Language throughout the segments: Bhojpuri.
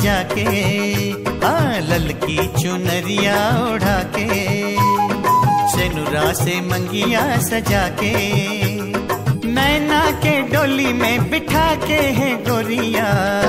सजा के हाँ ललकी चुनरिया ओढ़ा के सेनुरा से मंगिया सजा के नैना के डोली में बिठा के है गोरिया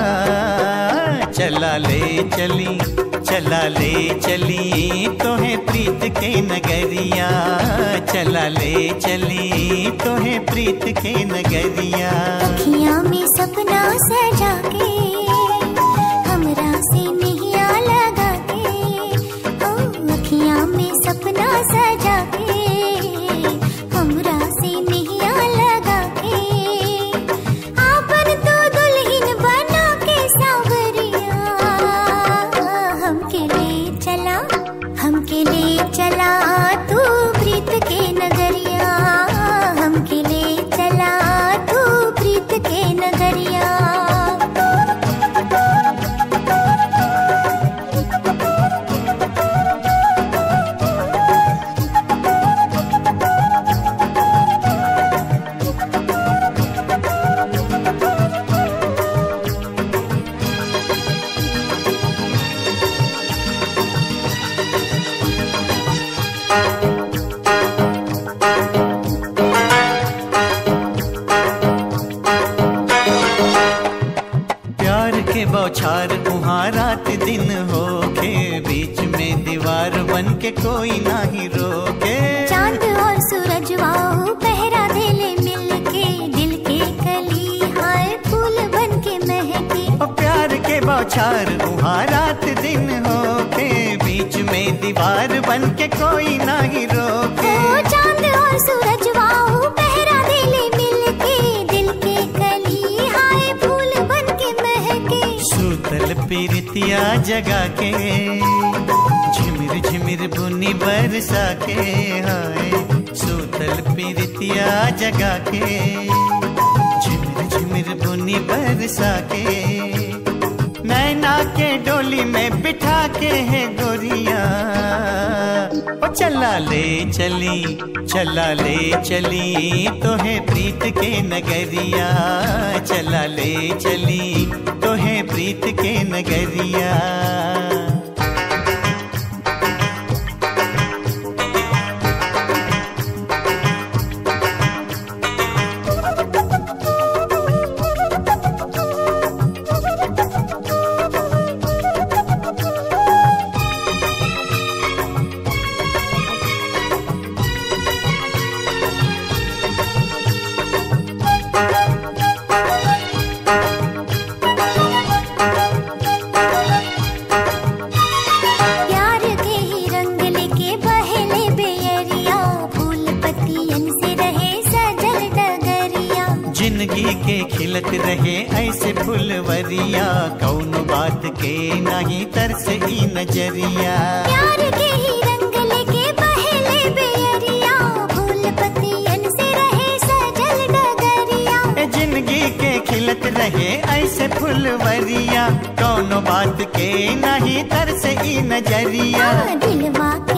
चला ले चली चला ले चली तोहे प्रीत के नगरिया चला ले चली तोहे प्रीत के नगरिया अखियाँ में सपना सजा के हमरा से नैया लगा के ओ अखियाँ में सपना सजा के हमरा से नैया लगा के आपन तो दुल्हन बना के सावरिया हमके ले चला हमके ले चला तू प्रीत के नगरिया हमके ले चला तू प्रीत के नगरिया प्यार के बौछार उहाँ रात दिन हो के बीच में दीवार बन के कोई ना ही रोके चांद और सूरज वाओ पहरा देले मिल के दिल के कली हाय फूल बन के महके ओ प्यार के बौछार उहाँ रात दिन हो के बीच में दीवार बन के कोई ना ही रोके ओ चांद और सूरज वाओ पहरा देले मिल के दिल के कली हाय फूल बन के महके सूतल पीरतिया जगा के झिमिर झिमिर बुनी बरसा के हाय सूतल पीरतिया जगा के झिमिर झिमिर बुनी बरसा के नैना के डोली में बिठा के है गोरिया ओ चला ले चली चला ले चली तोहे प्रीत के नगरिया चला ले चली तोहे प्रीत के नगरिया प्यार के ही रंग लेके बहेले बेअरिया फूल पत्तियन से रहे सजल डगरिया जिंदगी के खिलत रहे ऐसे फुलवरिया कौन बात के नहीं तरस ई नजरिया प्यार के ही रंग लेके बहेले बेअरिया फूल पत्तियन से रहे सजल डगरिया ए जिंदगी के खिलत रहे ऐसे फुलवरिया कौन बात के नहीं तरस ई नजरिया दिलवा के